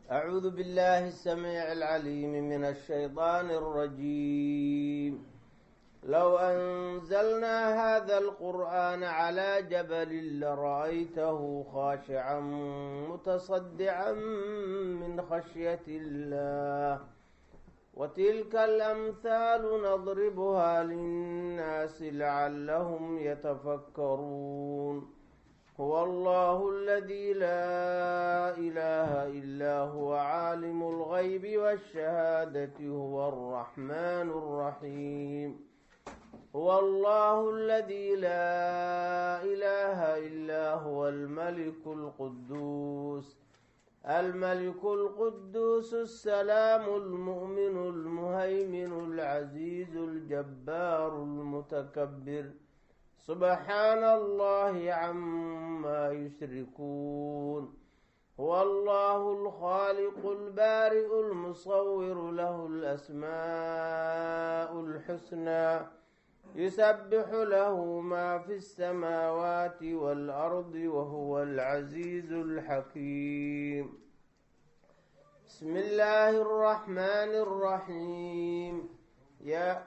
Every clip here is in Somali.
أعوذ بالله السميع العليم من الشيطان الرجيم لو أنزلنا هذا القرآن على جبل لرأيته خاشعا متصدعا من خشية الله وتلك الأمثال نضربها للناس لعلهم يتفكرون هو الله الذي لا إله إلا هو عالم الغيب والشهادة هو الرحمن الرحيم هو الله الذي لا إله إلا هو الملك القدوس الملك القدوس السلام المؤمن المهيمن العزيز الجبار المتكبر سبحان الله عما يشركون هو الله الخالق البارئ المصور له الأسماء الحسنى يسبح له ما في السماوات والأرض وهو العزيز الحكيم بسم الله الرحمن الرحيم يا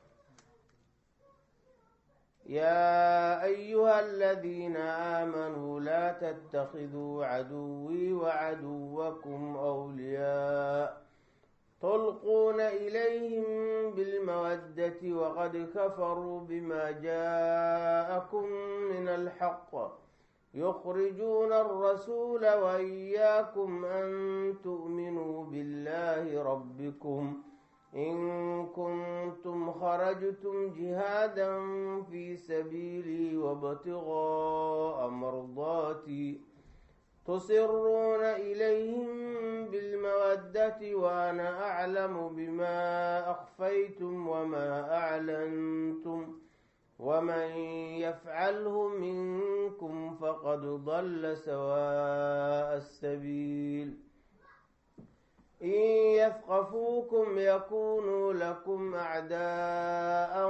يا أيها الذين آمنوا لا تتخذوا عدوي وعدوكم أولياء تلقون إليهم بالمودة وقد كفروا بما جاءكم من الحق يخرجون الرسول وإياكم أن تؤمنوا بالله ربكم إن كنتم خرجتم جهادا في سبيلي وابتغاء مرضاتي تصرون إليهم بالمودة وأنا أعلم بما أخفيتم وما أعلنتم ومن يفعله منكم فقد ضل سواء السبيل إن يثقفوكم يكونوا لكم أعداء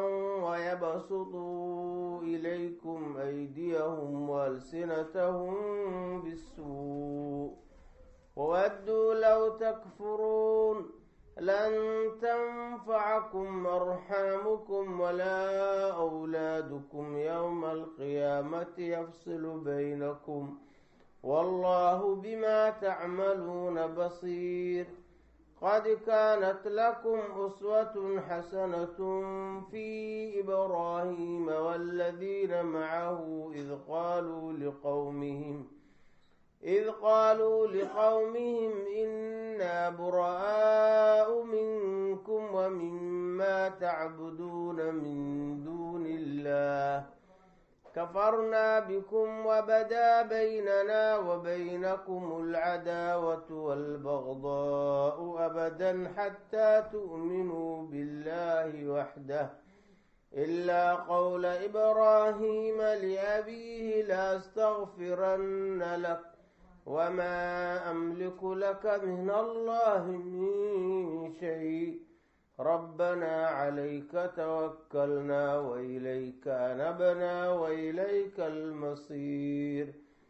ويبسطوا إليكم أيديهم وألسنتهم بالسوء وودوا لو تكفرون لن تنفعكم أرحامكم ولا أولادكم يوم القيامة يفصل بينكم والله بما تعملون بصير قد كانت لكم أسوة حسنة في إبراهيم والذين معه إذ قالوا لقومهم إذ قالوا لقومهم إنا براء منكم ومما تعبدون من دون الله كفرنا بكم وبدا بيننا وبينكم العداوة والبغضاء أبدا حتى تؤمنوا بالله وحده إلا قول إبراهيم لأبيه لأستغفرن لك وما أملك لك من الله من شيء ربنا عليك توكلنا وإليك أنبنا وإليك المصير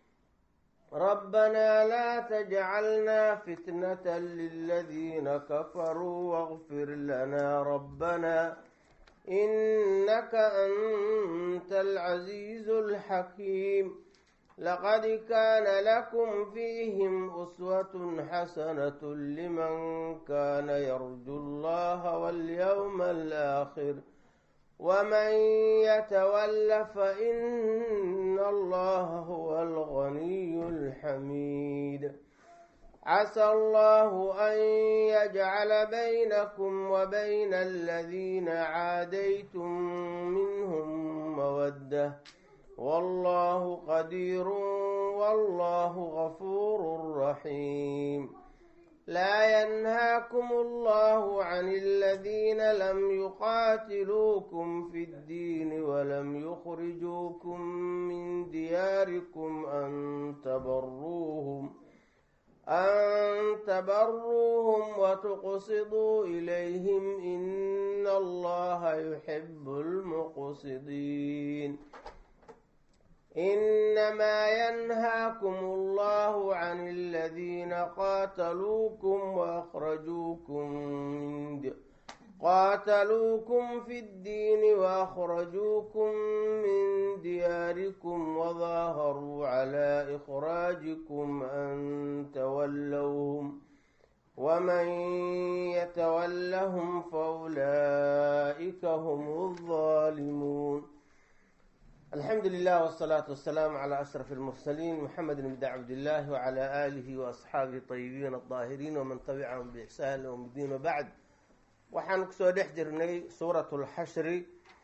ربنا لا تجعلنا فتنة للذين كفروا واغفر لنا ربنا إنك أنت العزيز الحكيم لقد كان لكم فيهم أسوة حسنة لمن كان يرجو الله واليوم الآخر ومن يتول فإن الله هو الغني الحميد عسى الله أن يجعل بينكم وبين الذين عاديتم منهم مودة والله قدير والله غفور رحيم لا ينهاكم الله عن الذين لم يقاتلوكم في الدين ولم يخرجوكم من دياركم أن تبروهم أن تبروهم وتقصدوا إليهم إن الله يحب المقصدين إنما ينهاكم الله عن الذين قاتلوكم وأخرجوكم من د... قاتلوكم في الدين وأخرجوكم من دياركم وظاهروا على إخراجكم أن تولوهم ومن يتولهم فأولئك هم الظالمون الحمد لله والصلاة والسلام على أشرف المرسلين محمد بن عبد الله وعلى آله وأصحابه الطيبين الطاهرين ومن تبعهم بإحسان يوم الدين وبعد waxaan kusoo dhex jirnay suuratulxashri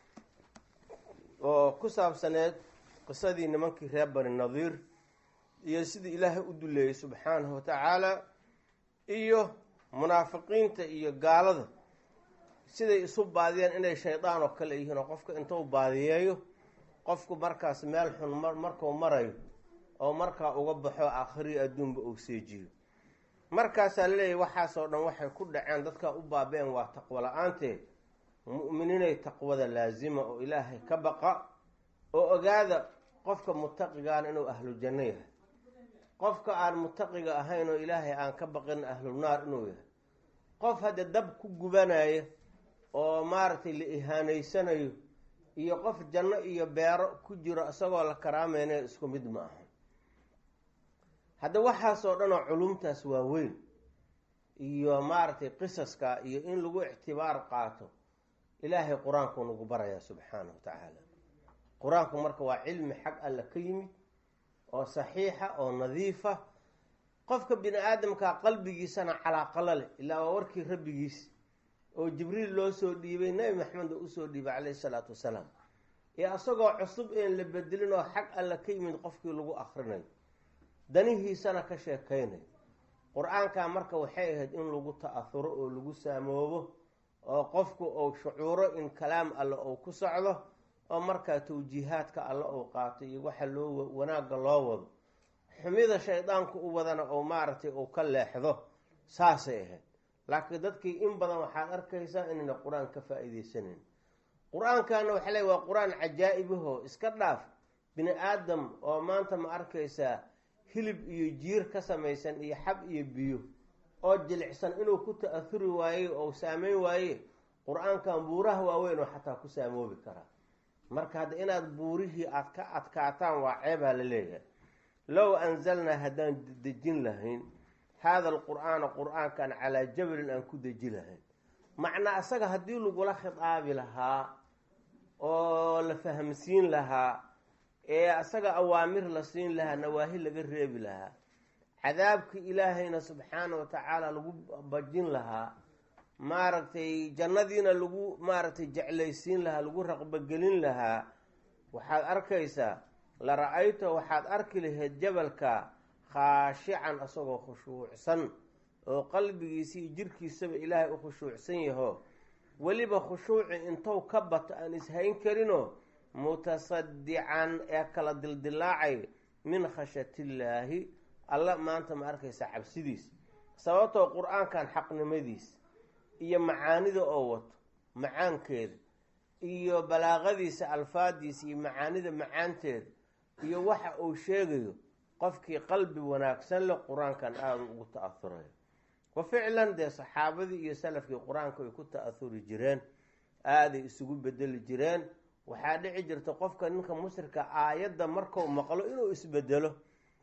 oo ku saabsaneed qisadii nimankii reer bani nadiir iyo sidii ilaahay u duleeyey subxaanahu watacaala iyo munaafiqiinta iyo gaalada siday isu baadiyeen inay shaydaan oo kale yihiin oo qofka intuu baadiyeeyo qofku markaas meel xun markuu marayo oo markaa uga baxo aakhiri adduunba uu seejiyo markaasaa laleeyahy waxaasoo dhan waxay ku dhaceen dadkaa u baaba-een waa taqwo la-aantee mu'miniinay taqwada laasima oo ilaahay ka baqa oo ogaada qofka mutaqigaana inuu ahlu janno yahay qofka aan mutaqiga ahayn oo ilaahay aan ka baqin ahlu naar inuu yahay qof hadda dab ku gubanaya oo maaragtay la ihaanaysanayo iyo qof janno iyo beero ku jiro isagoo la karaameynaya isku mid ma aha hadda waxaasoo dhan oo culumtaas waaweyn iyo maaragtay qisaska iyo in lagu ictibaar qaato ilaahay qur-aankuu nagu barayaa subxaanahu wa tacaala qur-aanku marka waa cilmi xag alla ka yimid oo saxiixa oo nadiifa qofka bini aadamkaa qalbigiisana calaaqalo leh ilaa waa warkii rabbigiis oo jibriil loo soo dhiibay nebi maxamed oo usoo dhiibay caleyhi salaatu wasalaam ee isagoo cusub een la bedelin oo xag alla ka yimid qofkii lagu akrinayo danihiisana ka sheekaynayo qur-aankaa marka waxay ahayd in lagu ta-ahuro oo lagu saamoobo oo qofku uu shucuuro in kalaam alle uu ku socdo oo markaa tawjiihaadka alle uu qaato iyo waxa loo wanaagga loo wado xumida shaydaanku u wadana oo maaragtay uu ka leexdo saasay ahayd laakiin dadkii in badan waxaad arkaysaa inayna qur-aan ka faa-iideysanayn qur-aankana waxa leey waa qur-aan cajaa-ibahoo iska dhaaf bini aadam oo maanta ma arkaysaa hilib iyo jiir ka samaysan iyo xab iyo biyo oo jilicsan inuu ku ta-ahuri waaye oo saameyn waaye qur-aankan buuraha waaweyn oo xataa ku saamoobi karaa marka hadda inaad buurihii aad ka adkaataan waa ceebaa la leeyahay low anzalnaa haddaan dejin lahayn haada alqur-aana qur-aankan calaa jabalin aan ku deji lahayn macnaa isaga haddii lagula khitaabi lahaa oo la fahamsiin lahaa ee isaga awaamir la siin lahaa nawaahi laga reebi lahaa cadaabki ilaahayna subxaana wa tacaala lagu bajin lahaa maaragtay jannadiina lagu maaragtay jeclaysiin lahaa lagu raqbogelin lahaa waxaad arkaysaa la ra-ayta waxaad arki lahayd jabalka khaashican isagoo khushuucsan oo qalbigiisa iyo jirkiisaba ilaahay u khushuucsan yaho weliba khushuuci intou ka bato aan ishayn karinoo mutasadican ee kala dildilaacay min khashyatillaahi alla maanta ma arkaysa cabsidiis sababtoo qur-aankan xaqnimadiis iyo macaanida oo wato macaankeeda iyo balaaqadiisa alfaadiisa iyo macaanida macaanteeda iyo waxa uu sheegayo qofkii qalbi wanaagsan leh qur-aankan aada ugu ta-ahurayo wa ficlan dee saxaabadii iyo salafkii qur-aanka ay ku ta-ahuri jireen aaday isugu bedeli jireen waxaa dhici jirta qofka ninka musrika aayadda markuu maqlo inuu isbedelo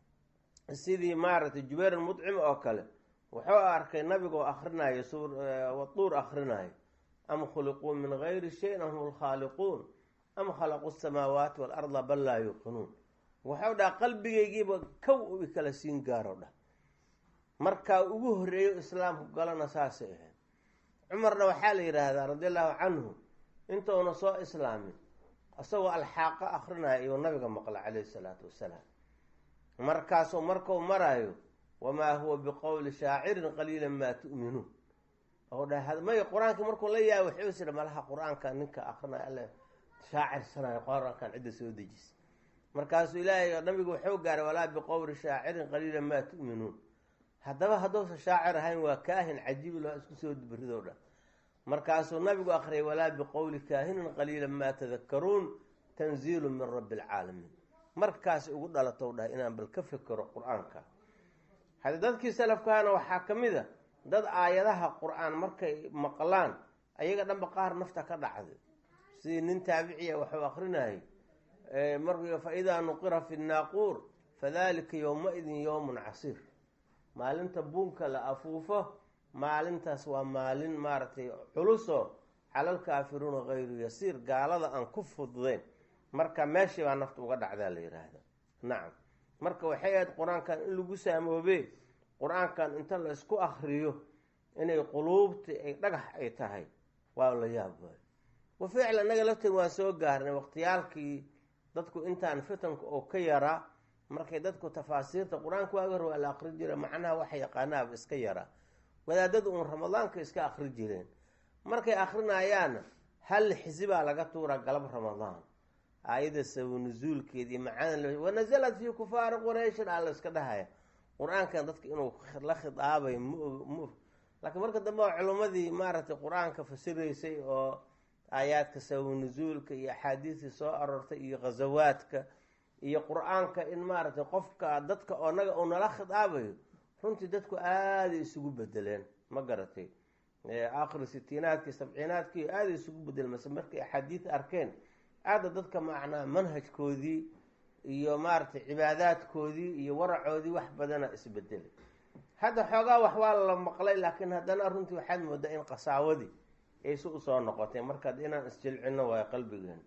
sidii maaragtay jubayr almudcim oo kale wuxuu arkay nabigoo akrinayo waduur akrinayo am khuliquu min gayri shayin am hum lkhaaliquun am khalaqu samaawaati waalarda bal laa yuuqinuun wuxuu dhaha qalbigaygiiba kow u kala siin gaaro dhah markaa ugu horeeyo islaamku galana saasay ahayd cumarna waxaa la yidhaahdaa radi allahu canhu intuuna soo islaamin isagoo alxaaqo akrinaya iyuu nabiga maqla caleyhi salaatu wasalaam markaasuu markuu maraayo wamaa huwa biqowli shaacirin qaliilan maa tu'minuun ou dhaha may qur-aankii markuu la yaaba wuxuu is idha malaha qur-aanka ninka akrinaya alle shaacir sanayo qur-aankan cidda soo dejisa markaasuu ilaahay nabigu wuxuu gaaray walaa biqowli shaacirin qaliilan maa tu'minuun haddaba hadduusan shaacir ahayn waa kaahin cajiibi loo isku soo berido dhan markaasuu nabigu akhriyay walaa biqowli kaahinin qaliilan maa tadakaruun tanziilu min rabbi alcaalamiin markaas ugu dhalatow dhahay inaan bal ka fekero qur-aanka hadi dadkii salafkaana waxaa ka mid a dad aayadaha qur-aan markay maqlaan ayaga dhanba qaar nafta ka dhacday sidii nin taabiciya waxuu akrinayay mar fa idaa nuqira fi naaquur fadalika yowma-idin yowmun casiir maalinta buunka la afuufo maalintaas waa maalin maaragtay culuso calalkaafiruuna hayru yasiir gaalada aan ku fududeyn marka meeshii baa nafta uga dhacdaa la yidhaahda nacam marka waxay ahayd qur-aankan in lagu saamoobe qur-aankan inta la isku akriyo inay quluubti ay dhagax ay tahay waa la yaab waayo wa ficlan naga lafteed waan soo gaarnay waqtiyaalkii dadku intaan fitanka oo ka yaraa markay dadku tafaasiirta qur-aanka waaga hor waa la akri jira macnaha waxa yaqaanaaba iska yaraa wadaadadu uun ramadaanka iska akri jireen markay akrinayaanna hal xisibaa laga tuuraa galab ramadaan aayada sabanusuulkeed iyo macaan wanasalat fii kufaari qurayshin aa la iska dhahaya qur-aankan dadka inuu la khidaabay ma laakiin marka dambe oo culimmadii maaragtay qur-aanka fasiraysay oo aayaadka sabanusuulka iyo axaadiistii soo aroortay iyo ghazawaadka iyo qur-aanka in maaragtay qofka dadka onaga uu nala khidaabayo runtii dadku aaday isugu bedeleen ma garatay aakhiri sitiinaadkii sabciinaadkii aaday isugu bedeleen mase markay axaadiis arkeen aada dadka macnaa manhajkoodii iyo maaragtay cibaadaadkoodii iyo waracoodii wax badana isbedelay hadda xoogaa wax waa la maqlay laakiin haddana runtii waxaad moodaa in qasaawadii ay si usoo noqotay markaad inaan isjilcino waayo qalbigeena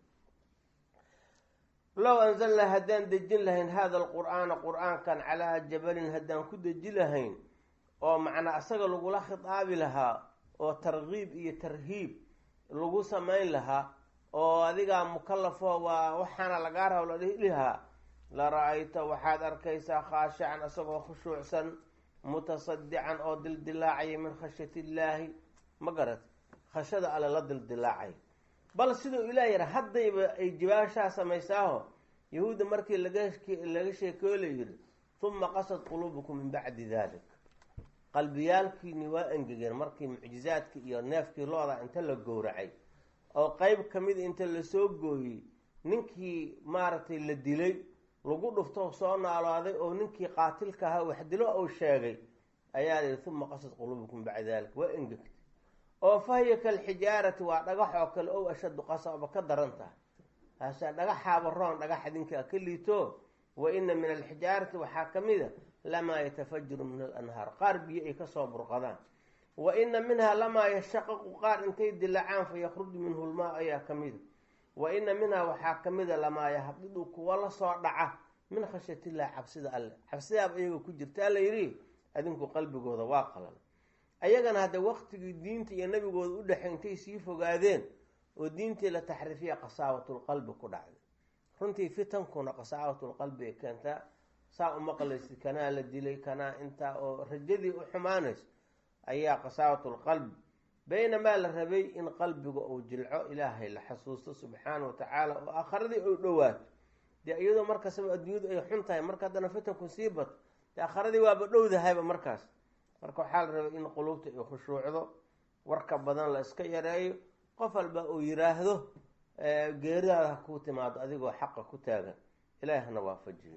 low anzalnaa haddaan dejin lahayn hada alqur-aana qur-aankan calaa jabalin haddaan ku deji lahayn oo macnaa isaga lagula khidaabi lahaa oo tarkiib iyo tarhiib lagu samayn lahaa oo adigaa mukalafo waa waxaana lagaa rabo la dhihi lahaa la ra-ayta waxaad arkaysaa khaashican isagoo khushuucsan mutasadican oo dildilaacaya min khashyati illaahi ma garat khashada alle la dildilaacay bal siduu ilaah yara haddayba ay jibaashaa samaysaaho yahuudda markii laga laga sheekeyo la yidhi huma qasad quluubukum min bacdi dalik qalbiyaalkiini waa engegeen markii mucjizaadkii iyo neefkii looda inta la gowracay oo qeyb ka mid inta lasoo gooyey ninkii maaragtay la dilay lagu dhufto soo naalooday oo ninkii qaatilka ahaa wax dilo uu sheegay ayaa lihi huma qasad quluubukum min bacdi dalik waa engegtay oo fahiya kalxijaarati waa dhagax oo kale ow ashaddu qasaba ka daran tahay hase dhagaxaaba roon dhagax idinkaa ka liito wa ina min alxijaarati waxaa ka mid a lamaa yatafajaru min alanhaar qaar biyo ay kasoo burqadaan wa ina minhaa lamaa yashaqaqu qaar intay dilacaan fa yakhruju minhu lmaa ayaa ka mida wa ina minhaa waxaa ka mida lamaa yahbidu kuwa lasoo dhaca min khashyatillah cabsida alle cabsidaaba iyaga ku jirta alla yidhi adinku qalbigooda waa qalal ayagana hadda waqtigii diinta iyo nabigooda u dhexey intay sii fogaadeen oo diintii la taxriifiya qasaawatlqalbi ku dhacday runtii fitankuna qasaawatlqalbi ay keentaa saa umaqlaysid kanaa la dilay kanaa intaa oo rajadii u xumaanayso ayaa qasaawatlqalbi baynamaa la rabay in qalbiga uu jilco ilaahay la xasuusto subxaana wa tacaala oo aakharadii u dhowaato dee iyadoo markasaba adduunyadu ay xun tahay marka haddana fitanku sii bato dee aakharadii waaba dhowdahayba markaas marka waxaa la rabay in quluubta ay khushuucdo warka badan la iska yareeyo qof walba uu yiraahdo geeridaada ha kuu timaado adigoo xaqa ku taagan ilaahi hana waafajiyo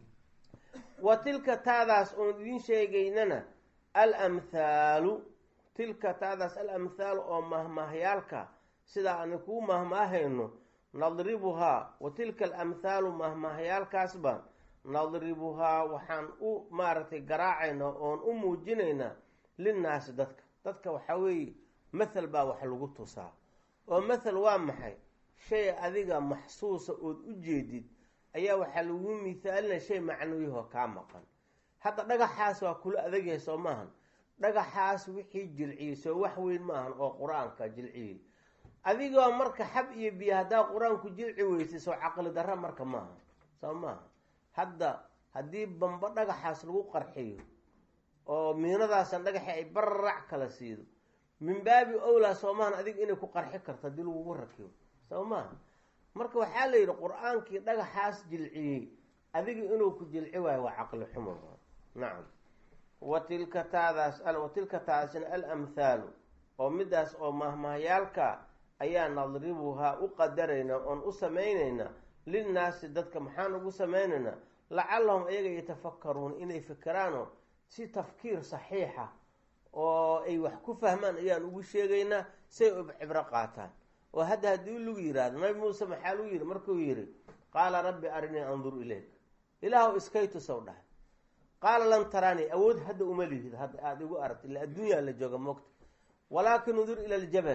wa tilka taadaas oon idiin sheegaynana alamthaalu tilka taadaas alamthaalu oo mahmaahyaalka sidaa aan kuu mahmaahayno nadribuhaa wa tilka alamthaalu mahmaahyaalkaas baan nadribuhaa waxaan u maaragtay garaacaynaa oon u muujinaynaa linnaasi dadka dadka waxaa weeye mathal baa wax lagu tusaa oo mathal waa maxay shay adiga maxsuusa ood u jeedid ayaa waxaa lagu mithaalinaya shay macnawiyahoo kaa maqan hadda dhagaxaas waa kula adagyahay soo maahan dhagaxaas wixii jilciyey soo wax weyn maahan oo qur-aanka jilciyey adigoo marka xab iyo biyo haddaa qur-aanku jilci weysay soo caqli darra marka maaha soo maaha hadda haddii bamba dhagaxaas lagu qarxiyo oo miinadaasan dhagaxi ay bararac kala siido min baabi owlaa soo maahan adiga inay ku qarxi karto haddii lagugu rakibo soo maaha marka waxaa la yidhi qur-aankii dhagaxaas jilciyey adiga inuu ku jilci waayo waa caqli xumo nacam wa tilka taadaas wa tilka taasina alamthaalu oo midaas oo mahmahyaalka ayaa nadribuhaa u qadaraynaa oon u samaynaynaa linnaasi dadka maxaan ugu sameynaynaa lacallahum ayaga yatafakaruun inay fikiraanoo si tafkiir saxiixa oo ay wax ku fahmaan ayaan ugu sheegaynaa say cibro qaataan oo hadda haddii lagu yihahdo nabi muuse maxaa lagu yihi markuu yihi qaala rabbi arinii andur ilayk ilaahw iskay tusow dhahay qaala lan taraanii awood hadda uma lihid hadda aada igu aragta illa adduunyaa la jooga moogta walaakin undur ila aljabal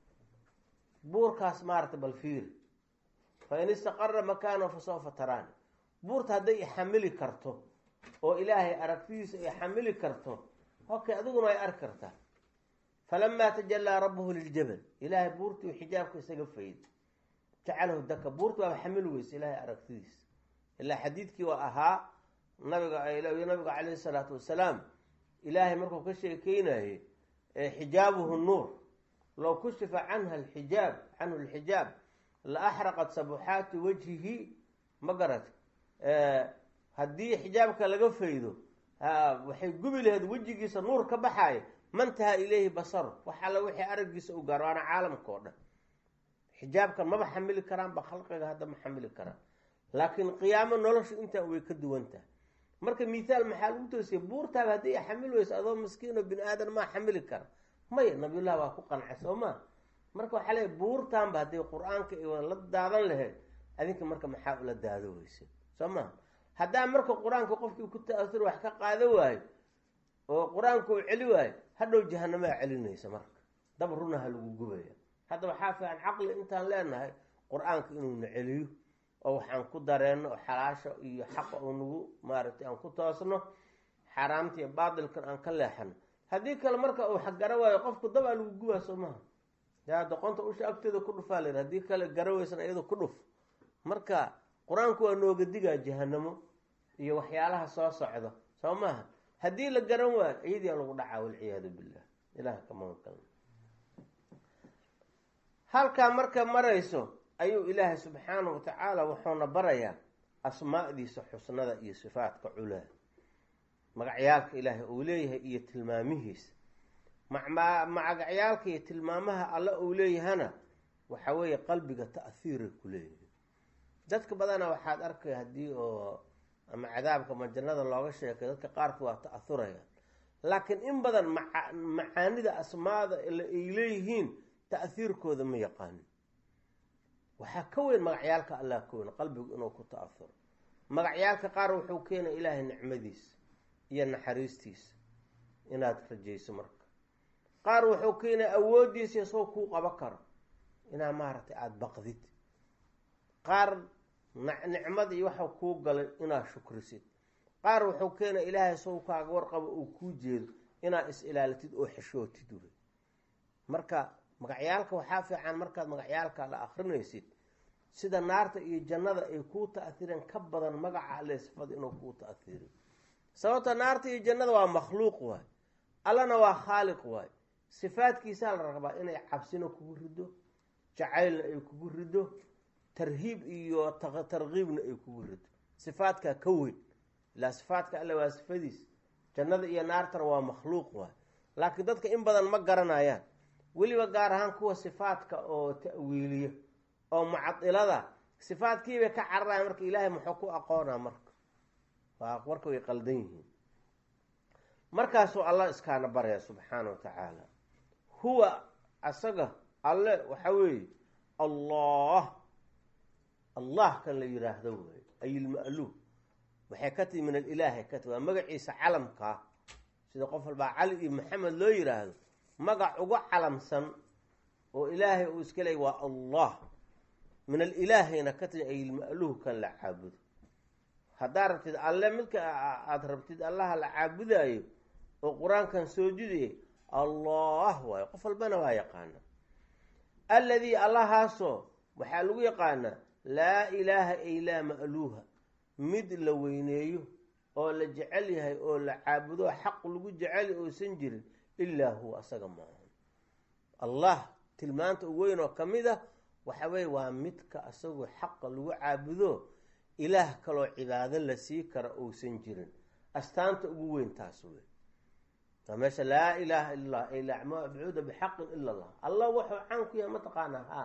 buurkaas maarata bal fiiri fa in istaqara makaanahu fa sawfa taraani buurta hadday ixamili karto oo ilaahay aragtidiisa ay xamili karto okay adiguna ay arki kartaa falamaa tajallaa rabbuhu liljabal ilaahay buurtii xijaabka isaga fayd jacalahu daka buurta waaba xamil weysa ilaahay aragtidiisa ilaa xadiidkii waa ahaa nabiga nabiga calayhi salaatu wasalaam ilaahay markuu ka sheekeynayey xijaabuhu nuur low kushifa canha alxijaab canhu alxijaab la axraqat sabuxaati wajhihi ma garat haddii xijaabka laga faydo waxay gubi laheyd wejigiisa nuur ka baxaaya mantaha ileyhi basaru wax alla wixii araggiisa u gaaro waana caalamka oo dhan xijaabkan maba xamili karaanba khalqiga hadda ma xamili karaan laakiin qiyaamo noloshu intaan way ka duwan tahay marka mithaal maxaa lagu toosiya buurtaaba haddii xamil weyso adoo miskiin oo bini aadan maa xamili kara maya nabiyullah waa ku qancay soo maa marka waxaa leey buurtaanba hadday qur-aanka la daadan lahayd adinka marka maxaa ula daado weyse soo maa haddaa marka qur-aanka qofkii ku ta-asur wax ka qaado waayo oo qur-aanka uu celi waayo hadhow jahanamaa celinaysa marka dab runaha lagu gubaya hadda waxaa fiican caqli intaan leenahay qur-aanka inuuna celiyo oo waxaan ku dareenno oo xalaasha iyo xaqa uu nagu maaragtay aan ku toosno xaaraamta iyo baatilkan aan ka leexano haddii kale marka uu xaggara waayo qofku dabaa lagu gubaa soo maha yaa doqonta usha agteeda ku dhufaa la yidhi haddii kale garaweysan iyado ku dhuf marka qur-aanku waa nooga digaa jahanamo iyo waxyaalaha soo socda soo maaha haddii la garan waayo ciidiyaa lagu dhacaa walciyaadu billah ilaah kamaanka halkaa marka marayso ayuu ilaahay subxaanahu watacaala wuxuuna barayaa asmaa'diisa xusnada iyo sifaadka culaa magacyaalka ilaahay uu leeyahay iyo tilmaamihiisa magacyaalka iyo tilmaamaha alle uu leeyahana waxa weeye qalbiga ta'hiiray ku leeyihin dadka badana waxaad arkay haddii oo ama cadaabka ma jannada looga sheekay dadka qaarka waa ta'ahurayaan laakiin in badan maa macaanida asmaada ay leeyihiin ta'hiirkooda ma yaqaanin waxaa ka weyn magacyaalka allah ka weyn qalbigu inuu ku ta'ahuro magacyaalka qaar wuxuu keenay ilaahay nicmadiisa iyo naxariistiisa inaad rajayso marka qaar wuxuu keenay awooddiisa isagoo kuu qabo karo inaad maaragtay aada baqdid qaar nicmada iyo waxa kuu galay inaad shukrisid qaar wuxuu keenay ilaahay isagoo kaaga warqabo uu kuu jeedo inaad is-ilaalitid oo xeshootid wey marka magacyaalka waxaa fiican markaad magacyaalka la akrinaysid sida naarta iyo jannada ay kuu ta'hireen ka badan magaca alle sifada inuu kuu ta'hiriyo sababta naarta iyo jannada waa makhluuq waay allana waa khaaliq waay sifaadkiisaa la rabaa inay cabsina kugu rido jacaylna ay kugu rido tarhiib iyo tarkiibna ay kugu rido sifaadkaa ka weyn ilaa sifaadka alle waa sifadiis jannada iyo naartana waa makhluuq waay laakiin dadka in badan ma garanayaan weliba gaar ahaan kuwa sifaadka oo ta'wiiliya oo mucadilada sifaadkiibay ka cararaya marka ilaahay muxuu ku aqoonaa marka waa marka way qaldan yihiin markaasuu allah iskaana baraya subxaana wa tacaala huwa asaga alle waxa weeye allah allah kan la yiraahdo wey ay ilma'luuh waxay ka tihi min alilaahay ka tihi waa magaciisa calamkaa sida qof walbaa cali iyo maxamed loo yiraahdo magac uga calamsan oo ilaahay uu iska leeyay waa allah min alilaahayna ka tihi ay ilma'luuh kan la caabudo haddaad rabtid alle midka aada rabtid allaha la caabudaayo oo qur-aankan soo jidaya allah waayo qof walbana waa yaqaana alladii allahaasoo waxaa lagu yaqaanaa laa ilaaha ay laa ma'luuha mid la weyneeyo oo la jecel yahay oo la caabudo xaq lagu jecel oosan jirin ilaa huwa asaga maahan allah tilmaanta u weyn oo ka mid ah waxa weye waa midka asagoo xaqa lagu caabudo ilaah kaloo cibaado la sii kara uusan jirin astaanta ugu weyn taas wey waa meesha laa ilaaha illa allah ay laa macbuuda bixaqin ila allah allah wuxuu caan ku yahay mataqaanaa ha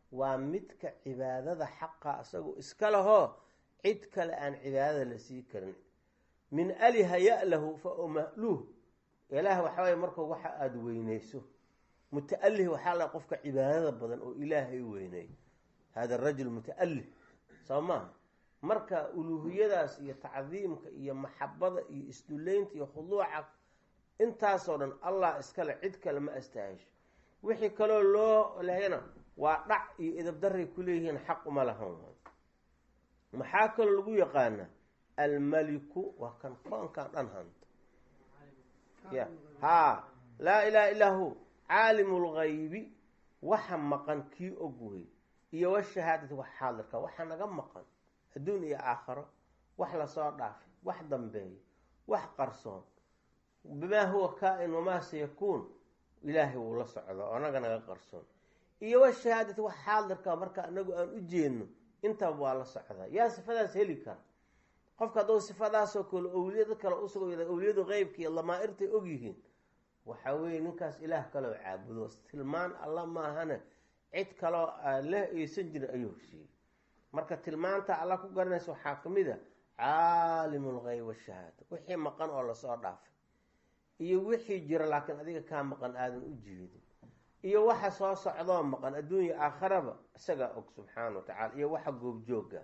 waa midka cibaadada xaqa isagoo iska lahoo cid kale aan cibaadada la sii karin min aliha ya-lahu fa umahluh ilaah waxa waye markuu waxa aada weyneyso muta-alih waxaa la qofka cibaadada badan oo ilaahay weyney hada rajul muta-alih soo maaha marka uluuhiyadaas iyo tacdiimka iyo maxabada iyo isduleynta iyo khuduuca intaasoo dhan allah iskale cid kale ma astaahisho wixii kaloo loo lehayna waa dhac iyo idabdaray ku leeyihiin xaq uma lahan maxaa kaloo lagu yaqaanaa almaliku waa kan koonkan dhan hanta ya haa laa ilaha illaa hu caalimu lgaybi waxa maqan kii og wey iyo washahaadati wax xaadirka waxa naga maqan adduun iyo aakharo wax lasoo dhaafay wax dambeeya wax qarsoon bimaa huwa kaa-in wamaa sayakuun ilaahay wuu la socda oo anaga naga qarsoon iyo washahaadati wax xaadirka marka anagu aan u jeedno intaba waa la socdaa yaa sifadaas heli kara qofka hadduu sifadaasoo kale owliyada kale usug owliyadu qeybka iyo lamaa-irtay ogyihiin waxa weeye ninkaas ilaah kaloo caabudo tilmaan alla maahane cid kaloo leh aysan jirin ayuu heshiiyey marka tilmaanta alla ku garanaysa waxaa ka mid a caalimu lgeyb washahaada wixii maqan oo lasoo dhaafay iyo wixii jira laakiin adiga kaa maqan aadan u jeedin iyo waxa soo socdoo maqan adduunya aakharaba isagaa og subxaana wa tacala iyo waxa goobjooga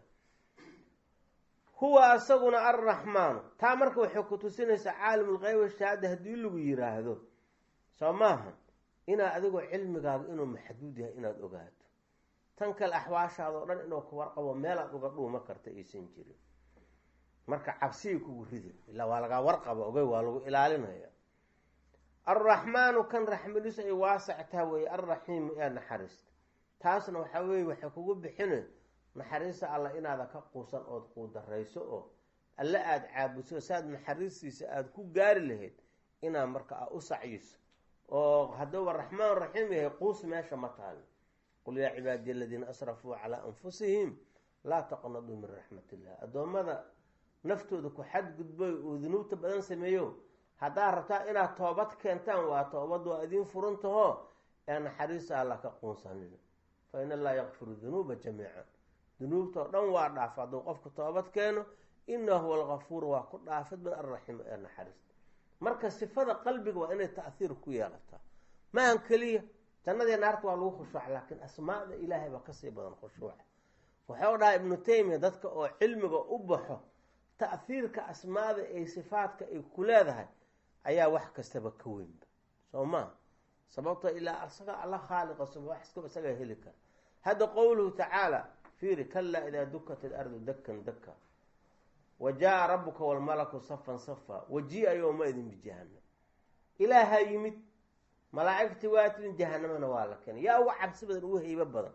huwa asaguna alraxmaanu taa marka waxay ku tusinaysaa caalimu lgeyb washahaada haddii lagu yiraahdo soo maaha inaad adigoo cilmigaaga inuu maxduud yahay inaad ogaato tan kale axwaashaadao dhan inuu ka warqabo meelaad uga dhuuma karta aysan jirin marka cabsigii kugu ridi ilaa waa lagaa warqaba ogey waa lagu ilaalinaya alraxmaanu kan raxmadiisu ay waasactaa weeye alraxiimu ee naxariista taasna waxaa weeye waxay kugu bixina naxariista alla inaada ka quusan ood quudarayso oo alle aada caabuso saad naxariistiisa aada ku gaari lahayd inaad marka a u sacyiso oo hadduuba raxmaan raxiim yahay quus meesha ma taali qul yaa cibaadiya aladiina asrafuu calaa anfusihim laa taqnaduu min raxmat illah addoommada naftooda ku xadgudboy oo dunuubta badan sameeyo haddaad rabtaa inaad toobad keentaan waa toobad waa idiin furantaho ee naxariista alla ka quunsanina fa in allaha yakfiru dunuuba jamiican dunuubtao dhan waa dhaaf hadduu qofku toobad keeno inahu huwa algafuur waa ku dhaafid min alraxiim ee naxariista marka sifada qalbiga waa inay taahiir ku yeelataa maahan keliya jannadii naarta waa lagu khushuuca laakiin asmaada ilaahay baa kasii badan khushuuca wuxuu dhahay ibnu taymiya dadka oo cilmiga u baxo ta'hiirka asmaada ee sifaadka ay ku leedahay ayaa wax kastaba ka weynba soo maa sababto ilaa isaga alla khaaliqa sub wax iskaba isagaa heli kara hadda qowluhu tacaala fiiri kalaa idaa dukat ilardu dakan daka wa jaa rabuka walmalaku safan safa waji-a yowma-idin bijahanam ilaahaa yimid malaa'igtii waa timid jahanamana waa la keenay yaa uga cabsi badan ugu heybo badan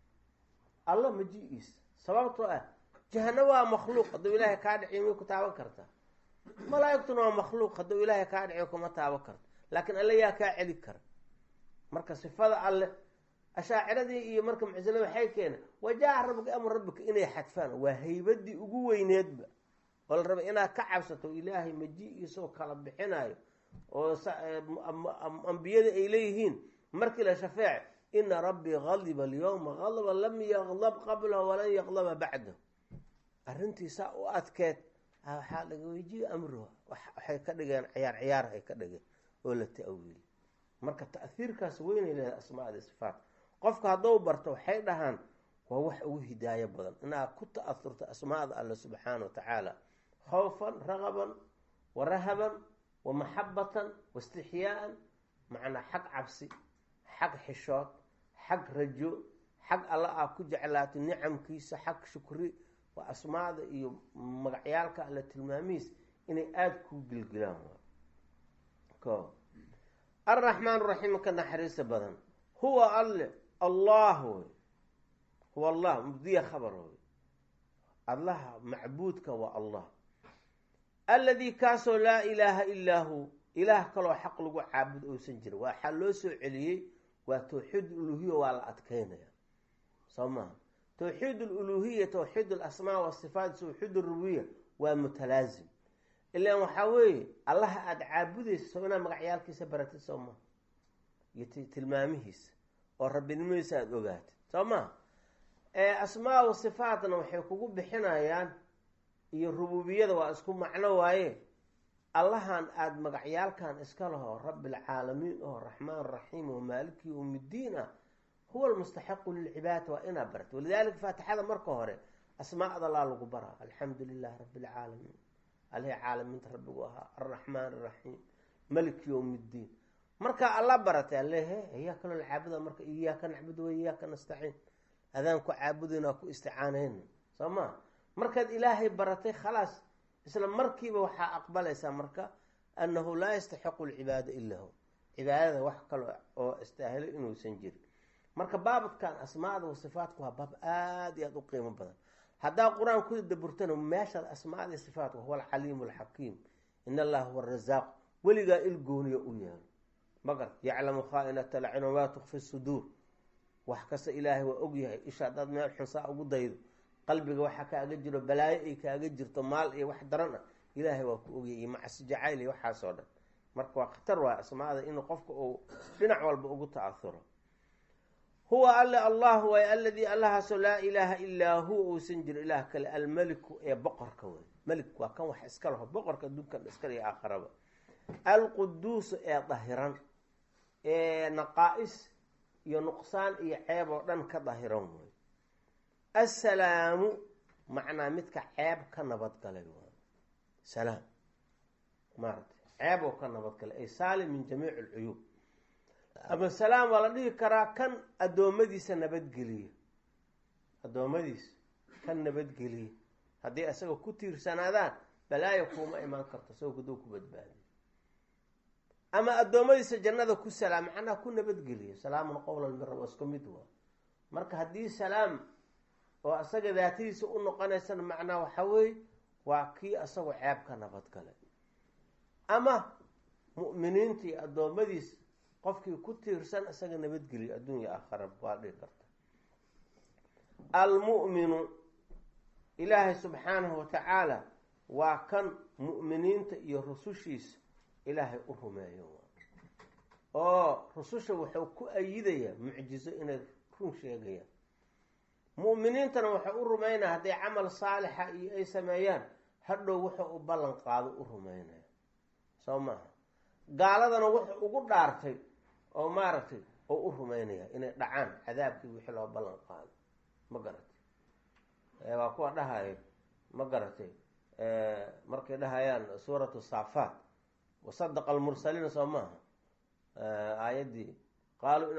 alla maji-iisa sababtoo ah jahanamo waa makhluuq hadduu ilaahay kaa dhiciy may ku taaban kartaa malaa'igtuna waa makhluuq hadduu ilaahay kaa dhiciyo kuma taaban karto laakiin alle yaa kaa celi kara marka sifada alle ashaaciradii iyo marka mucsilada waxay keeneen wajaa rabbika amru rabbika inay xadfaan waa haybadii ugu weyneedba oo la rabay inaad ka cabsato ilaahay maji-iisoo kala bixinayo oo ambiyada ay leeyihiin markii la shafeec ina rabbii gadiba alyowma gadba lam yaqdab qablahu walan yaqdaba bacdahu arrintiisaa u adkeed waxaa laga weyjiye amruha waxay ka dhigeen ciyaar ciyaar ay ka dhigeen oo la ta-wiili marka ta'hiirkaas weynay leedahay asmaada sifaat qofka hadduu barto waxay dhahaan waa wax ugu hidaayo badan inaad ku ta-aurto asmaada alle subxaana wa tacaala khawfan ragaban wa rahaban wa maxabatan wa istixyaaan macnaa xag cabsi xag xishood xag rajo xag alla aa ku jeclaato nicamkiisa xag shukri waa asmaada iyo magacyaalka alle tilmaamihiis inay aada kuu gilgilaan ko alraxmaan raxiim ka naxariista badan huwa alle allah wey huwa allah mubdiya khabar wey allaha macbuudka waa allah alladii kaasoo laa ilaaha ilaa hu ilaah kaloo xaq lagu caabud ousan jirin waxaa loo soo celiyey waa tawxiid uluhiya waa la adkeynaya soo maha tawxiid aluluhiya tawxiid alasmaa wasifaat tawxiid arububiya waa mutalaasim ilaan waxaa weeye allaha aada caabudaysa soo inaad magacyaalkiisa baratid soo maha iyo tilmaamihiisa oo rabbinimadiisa aada ogaatid soo maha asmaa wa sifaatna waxay kugu bixinayaan iyo rububiyada waa isku macno waaye allahan aada magacyaalkan iska laho rabbilcaalamiin oo raxmaan raxiim oo maaliki yowmiddiin ah huwa almustaxiqu lilcibaadati waa inaa barta walidalika faatixada marka hore asmaada laa lagu baraa alxamdu lilahi rabbi alcaalamiin alihi caalamiinta rabbigu ahaa alraxmaan araxiim malik yowm ddiin markaa alla baratay alehe iyaaka loo caabuda marka iyaaka nacbudu wa iyaaka nastaciin adaan ku caabudayna ku isticaanayna soo ma markaad ilaahay baratay khalaas isla markiiba waxaa aqbalaysaa marka annahu laa yastaxiqu lcibaada ila hu cibaadada wax kale oo istaahilo inuusan jirin marka baabadkan asmaada wa sifaatku waa baab aada iyo aada u qiimo badan haddaa qur-aan ku daburtana meeshaad asmaada iyo sifaatku huwa alcaliimu alxakiim in allaha huwa arazaaq weligaa il gooniya u yeelo magar yaclamu khaainata lacin wamaa tukfi suduur wax kasta ilaahay waa ogyahay isha haddaad meel xunsaa ugu daydo qalbiga waxa kaaga jiro balaayo ay kaaga jirto maal iyo wax daran ah ilaahay waa ku ogyay iyo macsi jacayl iyo waxaasoo dhan marka waa khatar waa asmaada inuu qofka uu dhinac walba ugu ta-ahuro huwa alle allah waay aladii allahaasoo laa ilaaha ilaa huwa uusan jiro ilaah kale almeliku ee boqorka wey melik waa kan wax iska laho boqorka adduunkan iskale iyo aakharaba alquduusu ee dahiran ee naqaa-is iyo nuqsaan iyo ceeb oo dhan ka dahiran wey assalaamu macnaa midka ceeb ka nabadgalay waay salaam maarata ceeb oo ka nabadgalay ay saalim min jamiici alcuyuub ama salaam waa la dhihi karaa kan addoommadiisa nabadgeliya addoommadiisa kan nabadgeliya haddii isaga ku tiirsanaadaan balaayo kuuma imaan karto isagoo kaduu ku badbaadiyo ama addoommadiisa jannada ku salaam macnaha ku nabadgeliya salaamun qowlan min rab isku mid waa marka haddii salaam oo isaga daatadiisa u noqonaysana macnaha waxa weeye waa kii isagoo ceeb ka nabadgalay ama mu'miniinta iyo addoommadiisa qofkii ku tiirsan isaga nabadgeliyo adduunya aakhara waa dhihi karta almu'minu ilaahay subxaanahu watacaala waa kan mu'miniinta iyo rusushiisa ilaahay u rumeeyo oo rususha wuxuu ku ayidayaa mucjizo inay run sheegayaan mu'miniintana waxay u rumeynaya hadday camal saalixa iyo ay sameeyaan hadhow wuxuu u ballan qaado u rumeynaya soo maaha gaaladana wuxuu ugu dhaartay oo maaragtay oo u rumeynaya inay dhacaan cadaabkii wixii loo ballan qaado ma garatay waa kuwa dhahayo ma garatay markay dhahayaan suuratu saafaat wasadaqa almursaliina soo maaha aayaddii qaaluu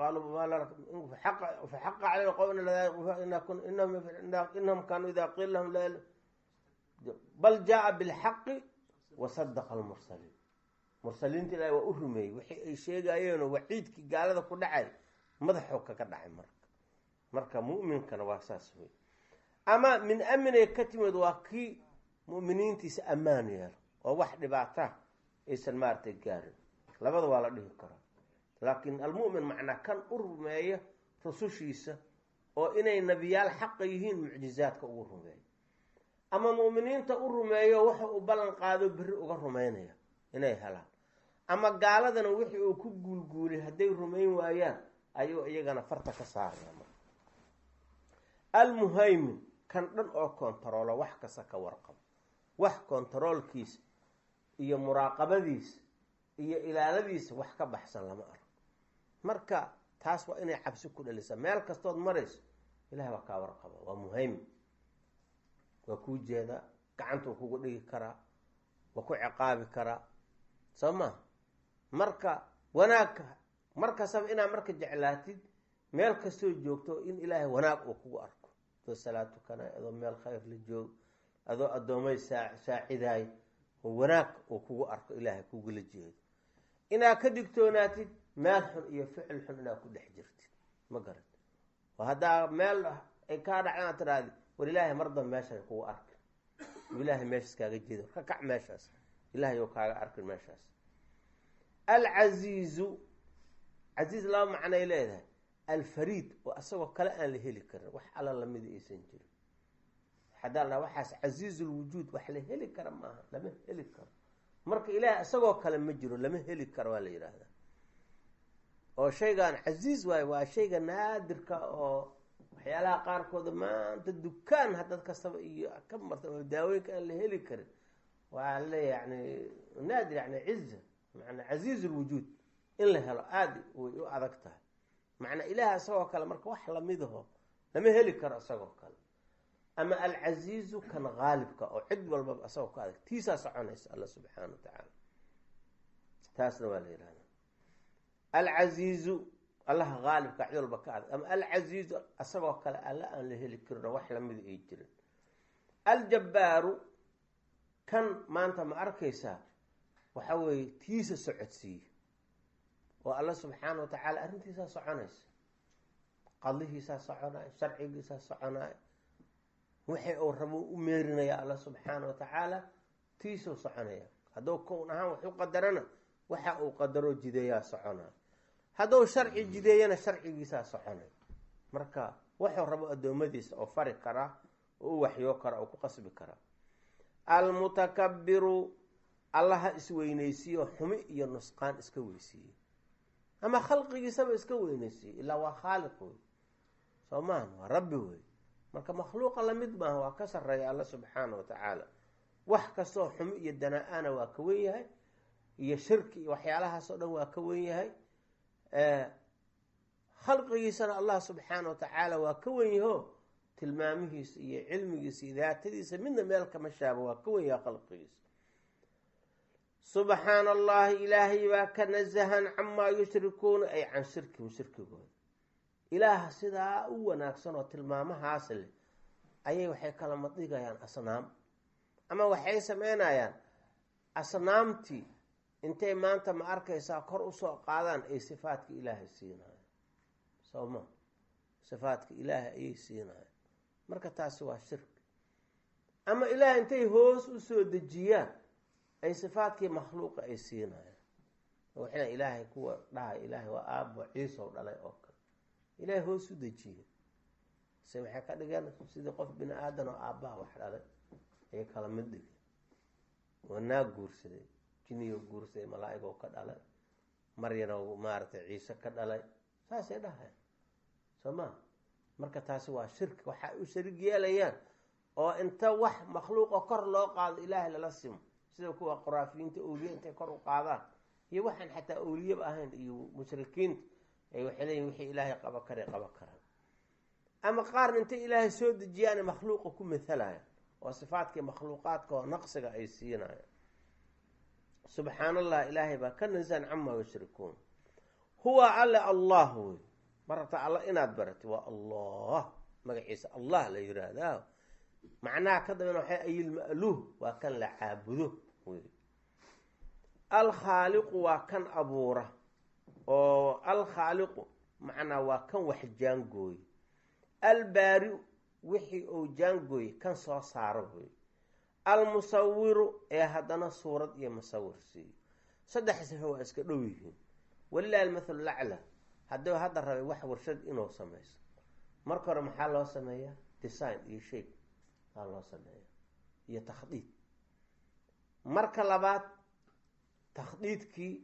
faxaqa caleyna qowm inahum kaanuu idaa qiila lahum la bal jaa bilxaqi wasadaqa almursaliin mursaliinta ilahi waa u rumeeyey wixii ay sheegayeenoo waciidkii gaalada ku dhacay madaxoo kaga dhacay marka marka mu'minkana waa saas wey ama min aminay ka timid waa kii mu'miniintiisa ammaan yeelo oo wax dhibaata aysan maaragtay gaarin labada waa la dhihi karaa laakiin almu'min macnaa kan u rumeeya rusushiisa oo inay nebiyaal xaqa yihiin mucjizaadka ugu rumeeyo ama mu'miniinta u rumeeyo waxa uu ballan qaado berri uga rumeynaya inay helaan ama gaaladana wixii uu ku guulguulay hadday rumayn waayaan ayuu iyagana farta ka saaraya marka almuhaymin kan dhan oo kontaroolo wax kasta ka warqabo wax kontaroolkiisa iyo muraaqabadiisa iyo ilaaladiisa wax ka baxsan lama arko marka taas waa inay cabsi ku dhalisa meel kastood marayso ilahay waa kaa warqaba waa muhaymin waa kuu jeedaa gacantuu kugu dhigi karaa waa ku ciqaabi karaa soo maa marka wanaagka mar kastaba inaad marka jeclaatid meel kastoo joogto in ilaahay wanaag uu kugu arko adoo salaad tukanay adoo meel khayr la joogo adoo addoomay saa saacidaay oo wanaag uu kugu arko ilaahay kugula jeedo inaad ka digtoonaatid meel xun iyo ficil xun inaad ku dhex jirtid ma garan oo haddaa meel ay kaa dhacdaan tiraadi war ilaahay mar damba meeshaan kugu arki ilaahay meeshaas kaaga jeedo ka kac meeshaas ilahay ou kaaga arkin meeshaas alcasiizu casiiz laba macnay leedahay alfariid oo asagoo kale aan la heli karin wax alla lamida aysan jirin hadaa la waxaas casiizulwujuud wax la heli kara maaha lama heli karo marka ilaahay isagoo kale ma jiro lama heli karo waa la yidhaahdaa oo shaygan casiiz waayo waa shayga naadirka oo waxyaalaha qaarkooda maanta dukaan hadad kastaba iyo ka marta oo daawooyinka aan la heli karin waa le yani naadir yani ciza maanaa casiiz lwujuud in la helo aada way u adag tahay macnaa ilaah isagoo kale marka wax lamidaho lama heli karo isagoo kale ama alcasiizu kan haalibka oo cid walbaba isagoo ka adag tiisaa soconaysa alla subxaana wa tacaala taasna waa la yihahda alcasiizu allaha haalibka cid walba ka adag ama alcasiizu isagoo kale alla aan la heli karin oo wax lamida ay jirin aljabbaaru kan maanta ma arkaysaa waxa weeye tiisa socodsiiye oo alla subxaana wa tacaala arrintiisaa soconaysa qadihiisaa soconaayo sharcigiisaa soconaayo wixii uu rabo u meerinaya alla subxaana wa tacaala tiisuu soconaya hadduu kown ahaan wax u qadarana waxa uu qadaro jideeyaa soconaayo hadduu sharci jideeyana sharcigiisaa soconay marka wuxuu rabo addoommadiisa oo fari karaa oo u waxyoo kara oo ku qasbi karaa almutakabiru allaha isweyneysiiyo xumi iyo nusqaan iska weysiiyey ama khalqigiisaba iska weyneysiiyey ilaa waa khaaliq wey soo maahan waa rabbi wey marka makhluuqa lamid maaha waa ka sareeya alla subxaana wa tacaala wax kastoo xumi iyo danaa-ana waa ka wen yahay iyo shirki iyo waxyaalahaas oo dhan waa ka wen yahay khalqigiisana allah subxaana wa tacaala waa ka wen yaho tilmaamihiisa iyo cilmigiisa iyo daatadiisa midna meel kama shaaba waa ka wen yaha khalqigiisa subxaana allahi ilaahay baa ka nasahan camaa yushrikuuna ay can shirkihim shirkigooda ilaaha sidaa u wanaagsan oo tilmaamahaas leh ayay waxay kala madhigayaan asnaam ama waxay sameynayaan asnaamtii intay maanta ma arkaysaa kor usoo qaadaan ay sifaadka ilaahay siinayan soo ma sifaadka ilaahay ayay siinayan marka taasi waa shirki ama ilaah intay hoos usoo dejiyaan ay sifaadkii makhluuqa ay siinayan waxna ilaahay kuwa dhahay ilaahay waa aabo ciisow dhalay oo kale ilaahay hoos u dejiye se waxay ka dhigeen sidii qof bini aadan oo aabbaha wax dhalay ayay kala mid dhigeen waa naag guursaday jiniyo guursaday malaa-igoo ka dhalay maryano maaragtay ciise ka dhalay saasay dhahayan soo maa marka taasi waa shirki waxa ay u sharig yeelayaan oo inta wax makhluuqa kor loo qaado ilaahay lala simo sida kuwa qoraafiyiinta awliya intay kor u qaadaan iyo waxaan xataa awliyaba ahayn iyo mushrikiinta ay waxay leeyihin wixii ilaahay qaba karay qaba karaan ama qaarna intay ilaahay soo dejiyaana makhluuqa ku mathalaya oo sifaadkii makhluuqaadka oo naqsiga ay siinayaan subxaan allah ilaahay baa ka nasan camaa yushrikuun huwa alle allah wey marabta alla inaad barati waa allah magaciisa allah la yiraahdaa macnaha ka dambena waxay ayilma'luuh waa kan la caabudo wey alkhaaliqu waa kan abuura oo alkhaaliqu macnaa waa kan wax jaangooye albaari wixii uu jaangooye kan soo saaro wey almusawiru ee haddana suurad iyo musawir siiyo saddex sifo waa iska dhow yihiin walilahi almathalu lacla hadduu hadda rabay wax warshad inuu samayso marka hore maxaa loo sameeyaa design iyo shape aa loo sameeya iyo takhdiid marka labaad takhdiidkii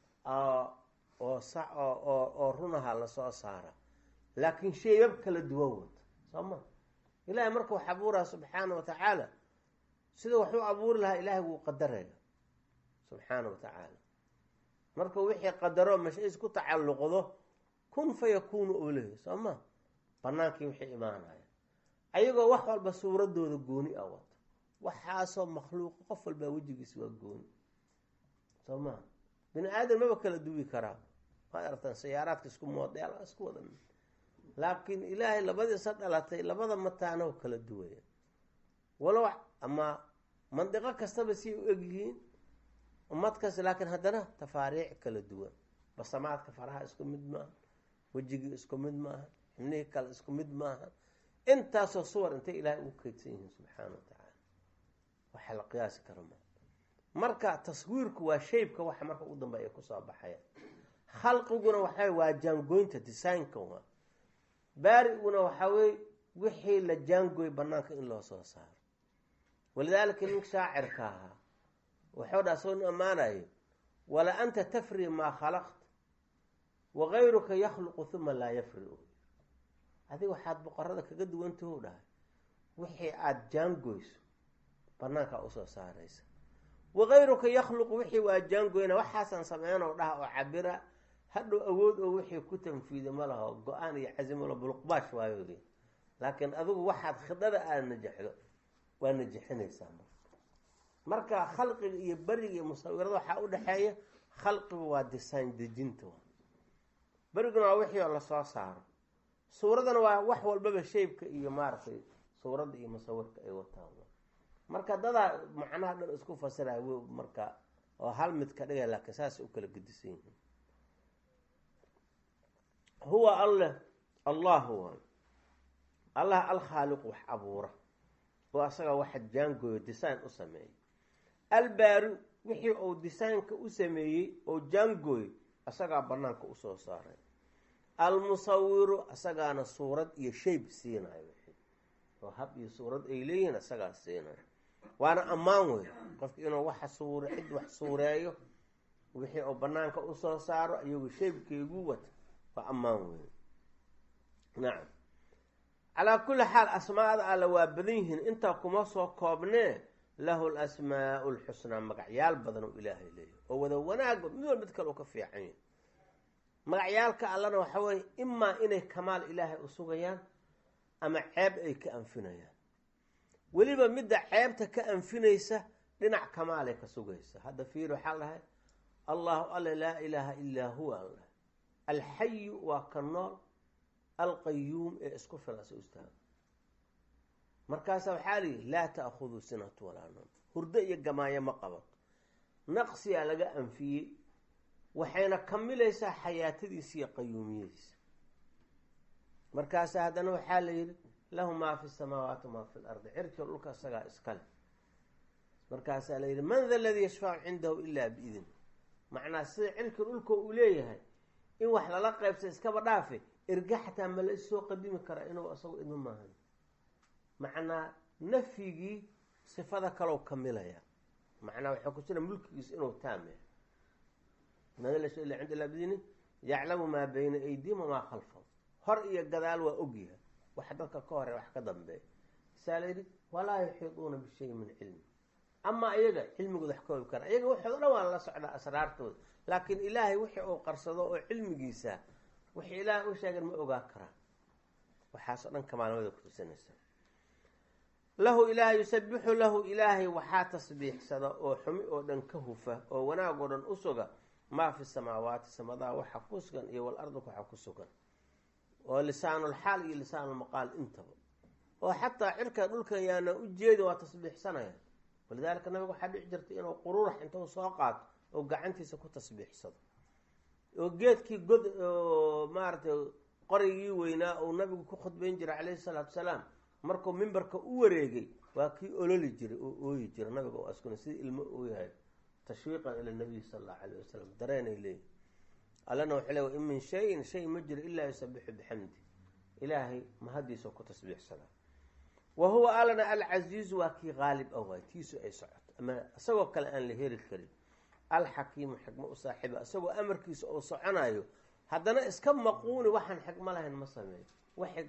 oo sa oo oo runaha lasoo saara laakiin sheebab kala duwan wata soo ma ilaahay marka wax abuuraha subxaana wa tacaala sida waxuu abuuri lahaa ilaahay wuu qadaraya subxaana wa tacaala marka wixii qadaro mashays ku tacalluqdo kun fa yakuunu oo lehay soo ma banaankii wixii imaanaya ayagoo wax walba suuradooda gooni ah wato waxaasoo makhluuqa qof walbaa wejigiis waa gooni soo maa bini aadan maba kala duwi karaa waad aragtaan sayaaraadka isku moodeel isku wada mid laakiin ilaahay labadiisa dhalatay labada mataano kala duwaya walow ama mandiqo kastaba siay u egyihiin ummad kasta laakiin haddana tafaariic kala duwan basamaadka faraha isku mid maaha wejigii isku mid maaha xibnihii kale isku mid maaha intaasoo suwar intay ilaahay ugu kaydsan yihiin subxaana wa tacaala waxa la qiyaasi karo ma marka taswiirku waa shaybka waxa marka ugu dambeeya kusoo baxaya khalqiguna waxaa waa jaangoynta designka waa baariguna waxaa weye wixii la jaangooy banaanka in loo soo saaro walidaalika nin shaacirka ahaa wuxuu dhaa soo ammaanayo wala anta tafri maa khalaqta wakayruka yakhluqu huma laa yafriu adiga waxaad boqorada kaga duwantahu dhahay wixii aada jaangoyso banaankaa usoo saaraysa wakayruka yakhluqu wixii waa jaangoyna waxaasaan sameyno dhaha oo cabira hadhow awood oo wixii ku tanfiida ma laho go-aan iyo casimalo buluqbaash waayoodi laakiin adigu waxaad khidada aada najaxdo waa najixinaysaa marka khalqiga iyo beriga iyo musawirada waxaa u dhexeeya khalqigu waa design dejinta beriguna waa wixii oo lasoo saaro suuradana waa wax walbaba shaybka iyo maaragtay suuradda iyo musawirka ay wataan marka dadaa macnaha dhan isku fasiraya w marka oo hal mid ka dhigay laakiin saasay u kala gedisan yihiin huwa alleh allah waay allah alkhaaliqu wax abuura oo asaga waxa jaangooyo design u sameeyay albaari wixii uu designka u sameeyey oo jaangooy asagaa banaanka usoo saaray almusawiru asagaana suurad iyo shayb siinayo wixii oo hab iyo suurad ay leeyihiin asagaa siinayo waana ammaan wey qofka inuu waxa suur cid wax suureeyo wixii uu banaanka usoo saaro iyagu shaybkeygu wata waa ammaan wey nacam calaa kulli xaal asmaada alle waa badan yihiin intaa kuma soo koobnee lahu lasmaau lxusnaa magacyaal badan oo ilaahay leeyahy oo wada wanaagba mid wal mid kale u ka fiican yahy magacyaalka allana waxa weeye imaa inay kamaal ilaahay u sugayaan ama ceeb ay ka anfinayaan weliba midda ceebta ka anfinaysa dhinac kamaalay ka sugaysa hadda fiir waxaa dhahay allahu alle laa ilaaha illaa huwa an dhahay alxayu waa ka nool alqayuum ee isku filasa istaaga markaasa waxaa liyihi laa ta'khuduu sinatu walaa noom hurdo iyo gamaayo ma qabato naqsiyaa laga anfiyey waxayna kamilaysaa xayaatadiisa iyo qayuumiyadiisa markaasa haddana waxaa la yidhi lahu maa fi samaawaati maa fi lardi cirkiga dhulka isagaa iskale markaasaa la yidhi man da ladii yashfacu cindahu ilaa biidn macnaa sida cirkiga dhulka uu leeyahay in wax lala qaybsa iskaba dhaafe erga xataa ma la issoo qadimi karaa inuu isagu idma maahan macnaa nafyigii sifada kalow kamilaya macnaa waxaa ku jira mulkigiisa inuu taamya madlasha ila cind ila bidini yaclamu maa bayna aydihim wamaa khalfahum hor iyo gadaal waa ogyahay wax dadka ka hore wax ka dambeeya saa la yidhi walaa yuxiiduuna bishayin min cilmi amaa iyaga cilmigooda wax ka ogi kara iyaga waxooda dhan waa la socdaa asraartooda laakiin ilaahay wixii uu qarsado oo cilmigiisa wixii ilaahay u sheegan ma ogaa karaa waxaasoo dhan kamaalnimada kutusinaysa lahu ilaahay yusabixu lahu ilaahay waxaa tasbiixsada oo xumi oo dhan ka hufa oo wanaag oo dhan u suga maa fi samaawaati samadaha waxa ku sugan iyo walardika waxa ku sugan oo lisaanulxaal iyo lisaanulmaqaal intaba oo xataa cirka dhulkan yaana u jeedin waa tasbiixsanayaan walidaalika nabiga waxaa dhici jirtay inuu qururax intuu soo qaato oo gacantiisa ku tasbiixsado oo geedkii god oo maaratay qorigii weynaa uu nabigu ku khudbayn jiray calayhi salaatu salaam markuu mimbarka u wareegay waa kii ololi jiray oo ooyi jiray nabiga oo askuna sidii ilmo uu yahay tashwiiqan ila nabiy sala allahu calayh wasalam dareenay leeyihi allana waxay le in min shayin shay ma jiro ilaa yusabixu bixamdi ilaahay mahadiisa ku tasbiixsadaa wa huwa allana alcasiizu waa kii qaalib ah waay tiisu ay socoto ama isagoo kale aan la heri karin alxakiimu xikmo u saaxiiba isagoo amarkiisa oo soconayo haddana iska maquuni waxaan xikmo lahayn ma sameeyo